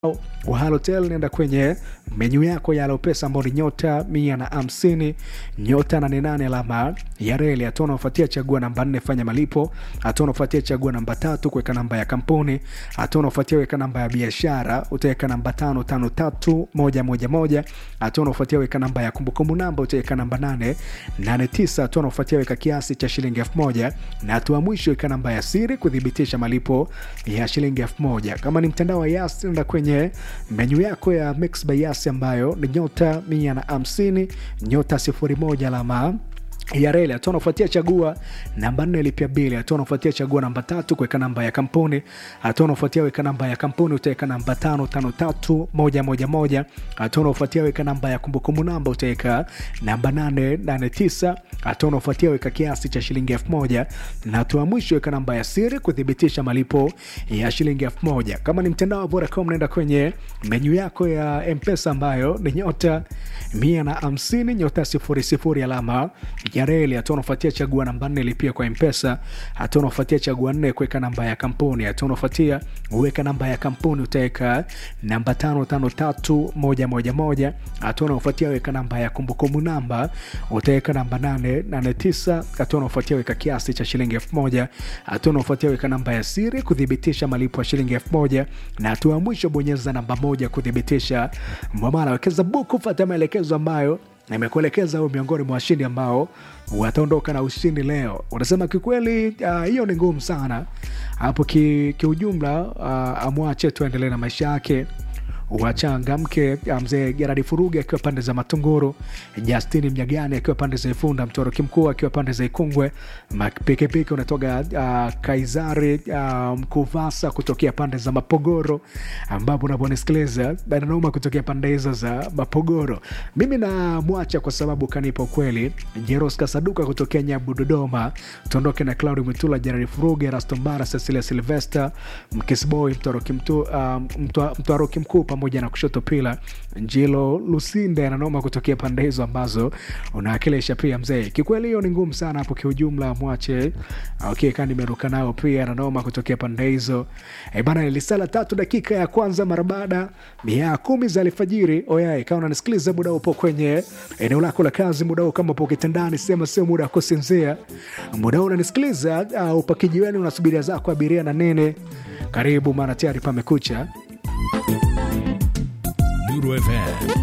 wa Halotel, nenda kwenye menyu yako ya Alopesa ambao ni nyota mia na hamsini nyota nane nane alama ya reli. Hatua unaofuatia chagua namba nne fanya malipo. Hatua unaofuatia chagua namba tatu kuweka namba ya kampuni. Hatua unaofuatia weka namba ya biashara, utaweka namba tano tano tatu moja moja moja. Hatua unaofuatia weka namba ya kumbukumbu namba, utaweka namba nane nane tisa. Hatua unaofuatia weka kiasi cha shilingi elfu moja na hatua mwisho weka namba ya siri kuthibitisha malipo ya shilingi elfu moja. Kama ni mtandao wa Yas, nenda kwenye menyu yako ya Mix by Yas ambayo ni nyota mia na hamsini nyota sifuri moja alama ya reli. Hatua unafuatia chagua namba nne lipia bili. Hatua unafuatia chagua namba tatu kuweka namba ya kampuni. Hatua unafuatia weka namba ya kampuni, utaweka namba tano tano tatu moja moja moja. Hatua unafuatia weka namba ya kumbukumbu namba, utaweka namba nane nane tisa. Hatua unafuatia weka kiasi cha shilingi elfu moja na hatua mwisho weka namba ya siri kuthibitisha malipo ya shilingi elfu moja. Kama ni mtandao wa Vodacom, naenda kwenye menyu yako ya Mpesa ambayo ni nyota mia na hamsini nyota sifuri sifuri alama ya reli. Hatua unafuatia chagua namba nne lipia kwa Mpesa. Hatua unafuatia chagua nne kuweka namba ya kampuni. Hatua unafuatia uweka namba ya kampuni, utaweka namba tano tano tatu moja moja moja. Hatua unafuatia weka namba ya kumbukumbu namba, utaweka namba nane nane tisa. Hatua unafuatia weka kiasi cha shilingi elfu moja. Hatua unafuatia weka namba ya siri kuthibitisha malipo ya shilingi elfu moja na hatua ya mwisho bonyeza namba moja kuthibitisha mwamala. Wekeza buku, fuata maelekezo ambayo nimekuelekeza huyo miongoni mwa washindi ambao wataondoka na ushindi leo. Unasema kikweli, hiyo uh, ni ngumu sana hapo kiujumla. Ki uh, amwache tuendelee na maisha yake wachangamke. Mzee Geradi Furugi akiwa pande za Matunguru, Justini Mnyagani akiwa pande za Ifunda, Mtoroki Mkuu akiwa pande za Ikungwe, Pikipiki unatoka uh, Kaizari uh, Mkuvasa kutokea pande za Mapogoro, ambapo unaponisikiliza Dananoma kutokea pande hizo za Mapogoro. Mimi namwacha kwa sababu kanipa ukweli. Jeros Kasaduka kutokea Nyabu, Dodoma, tuondoke na Claudi Mwitula, Geradi Furugi, Rastombara, Cecilia Silvester, Mkisboy, Mtoroki Mtwaroki Mkuu pamoja na kushoto pila Njilo Lusinde ananoma kutokea pande hizo ambazo unawakilisha pia mzee. Kikweli hiyo ni ngumu sana hapo kiujumla, mwache okay, kani nimeruka nao pia ananoma kutokea pande hizo e bana. Lisala tatu dakika ya kwanza mara baada ya kumi za alfajiri. Oyai, kama unanisikiliza muda upo kwenye eneo lako la kazi, muda huu kama upo kitandani, sema sio muda wa kusinzia, muda huu unanisikiliza uh, upo kijiweni, unasubiria zako abiria na nene, karibu maana tayari pamekucha. Nuru FM